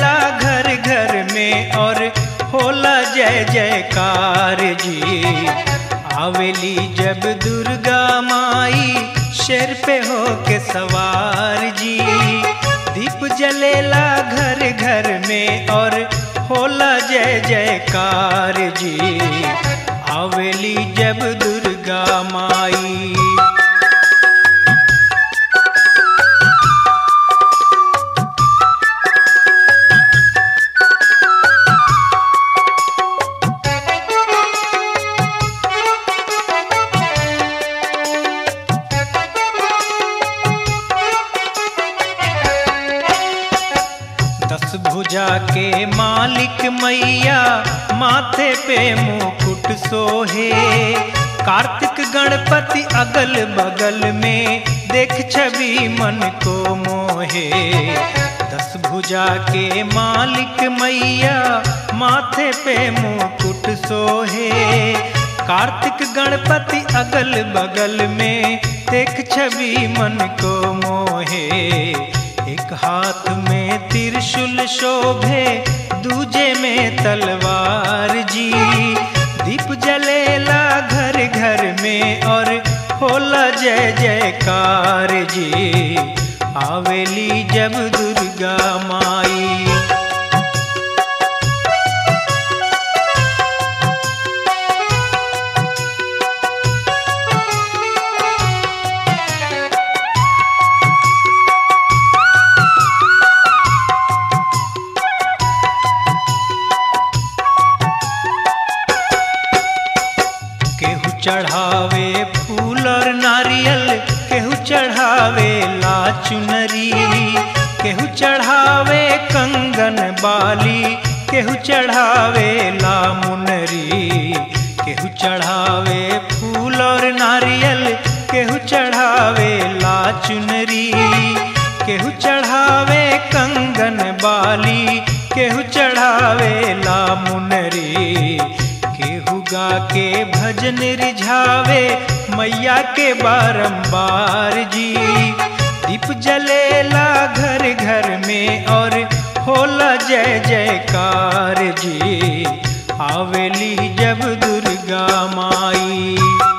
जलेला घर घर में और होला जय जयकार जी आवेली जब दुर्गा माई शेर पे हो के सवार जी दीप जलेला घर घर में और होला जय जयकार जी आवेली जब दुर्गा माई दस भुजा के मालिक मैया माथे पे मुकुट सोहे कार्तिक गणपति अगल बगल में देख छवि मन को मोहे दस भुजा के मालिक मैया माथे पे मुकुट सोहे कार्तिक गणपति अगल बगल में देख छवि मन को मोहे एक हाथ में त्रिशूल शोभे दूजे में तलवार जी दीप जलेला घर घर में और होला जय जयकार जी आवेली जब दुर्गा माई केहू चढ़ावे फूल और नारियल केहू चढ़ावे ला चुनरी केहू चढ़ावे कंगन बाली केहू चढ़ावे ला मुनरी केहू चढ़ावे फूल और नारियल केहू चढ़ावे ला चुनरी केहू चढ़ावे कंगन बाली केहू चढ़ावे ला मुनरी केहू गा के भजन रिझावे मैया के बारंबार जी दीप जलेला घर घर में और होला जय जयकार जी आवेली जब दुर्गा माई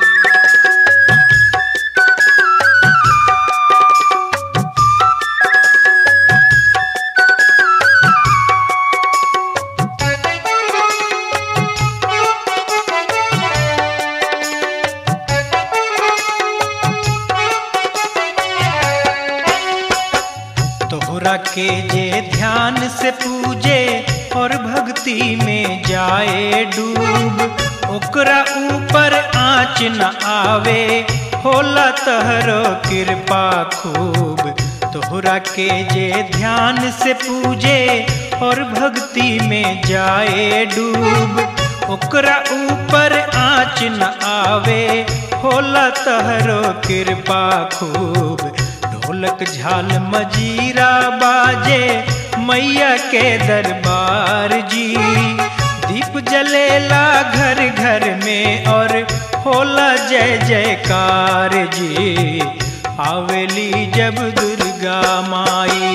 तोहरा के जे ध्यान से पूजे और भक्ति में जाए डूब ओकरा ऊपर आँच न आवे होला तहरो कृपा खूब तोहरा के जे ध्यान से पूजे और भक्ति में जाए डूब ओकरा ऊपर आँच न आवे होला तहरो कृपा खूब ढोलक झाल मजीरा बाजे मैया के दरबार जी दीप जलेला घर घर में और होला जय जयकार जी आवेली जब दुर्गा माई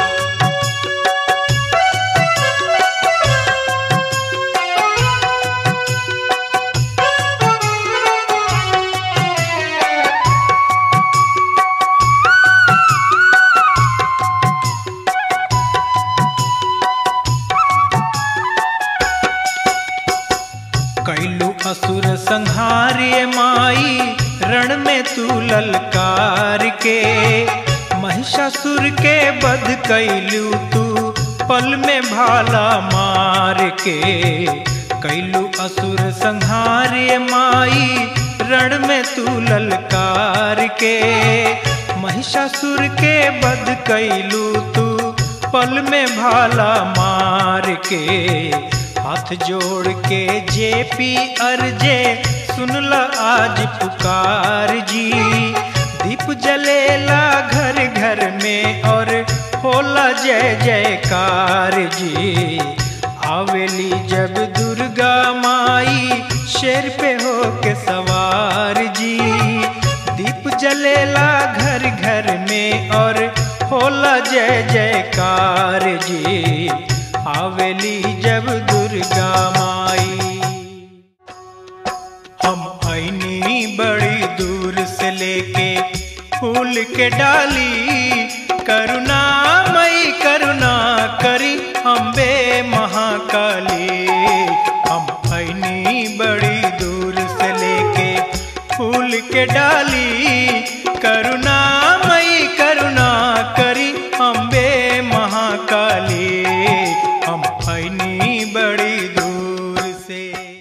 कैलू असुर संहार्य माई रण में तू ललकार के महिषासुर के वध कैलू तू पल में भाला मार के कैलू असुर संहार्य माई रण में तू ललकार के महिषासुर के वध कैलू तू पल में भाला मार के हाथ जोड़ के जेपी अर्जे सुनला आज पुकार जी दीप जलेला घर घर में और होला जय जयकार जी आवेली जब दुर्गा माई शेर पे हो के सवार जी दीप जलेला घर घर में और होला जय जयकार जी आवेली जब दुर्गा माई हम ऐनी बड़ी दूर से लेके फूल के डाली करुणा मई करुणा करी अम्बे महाकाली हम ऐनी बड़ी दूर से लेके फूल के डाली करुणा मई करुणा करी अम्बे महाकाली हम ऐनी बड़ी दूर से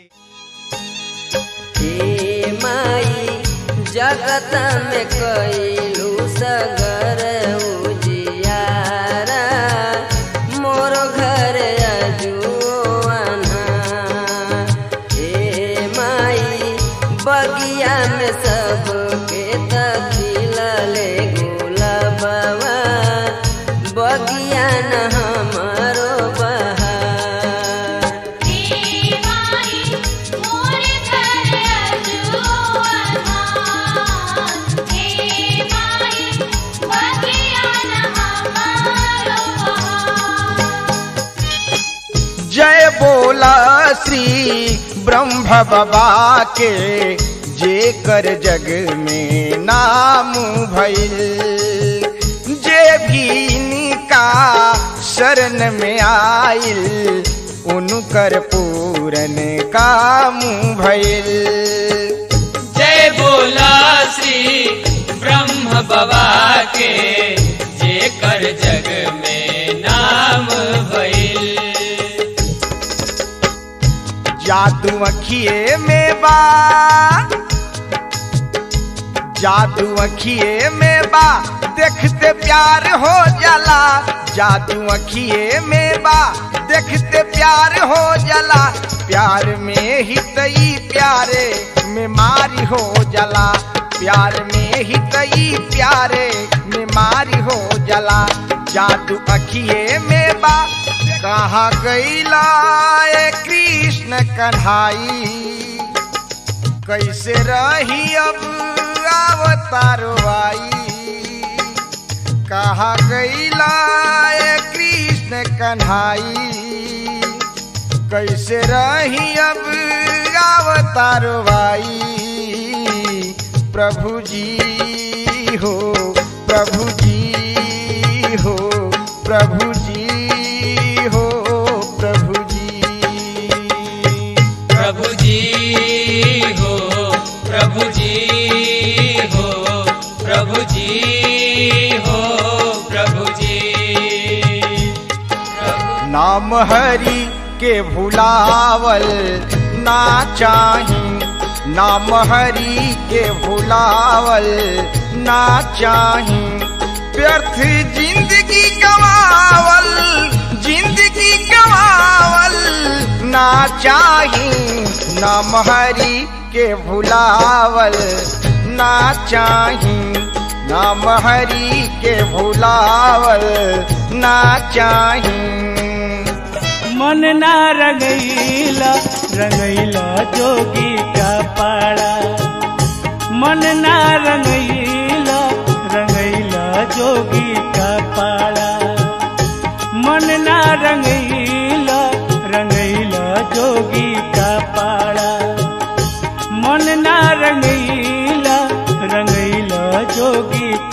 हे माई जगत में कैलू सगर उजियारा मोर घर अजुआना हे माई बगिया में सबके तखिलले गुलाबवा बगिया न हमारो बहार जय बोला श्री ब्रह्म बाबा के जे कर जग में नाम भइल जे भी इनका शरण में आइल उनकर पूरन काम भइल जय बोला श्री ब्रह्म बाबा के जे कर जग में नाम भइल जादू अखिए में बा जादू अखिए में बा देखते प्यार हो जाला जादू अखिए में बा देखते प्यार हो जाला प्यार में ही तई प्यारे में मारी हो जाला प्यार में ही तई प्यारे में मारी हो जाला जादू अखिए में बा कहाँ गईला ए कृष्ण कन्हाई कैसे रही अब अवतारो आई कहाँ गईला ए कृष्ण कन्हाई कैसे रही अब अवतारो आई प्रभु जी हो प्रभु जी हो प्रभु जी हो प्रभु जी प्रभु जी हो प्रभु जी हो प्रभु जी हो प्रभु जी नाम हरि के भुलावल ना चाही नाम हरि के भुलावल ना चाही व्यर्थ जिंदगी गवावल जिंदगी गवावल ना चाही नाम हरि के भुलावल ना चाही नाम हरि के भुलावल ना चाही मन ना रंगैला रंगैला जोगी का पाड़ा मन ना रंगैला रंगैला जोगी का पाड़ा मन ना रंगैला रंगैला जोगी का पाड़ा मन ना रंगैला रंगैला जोगी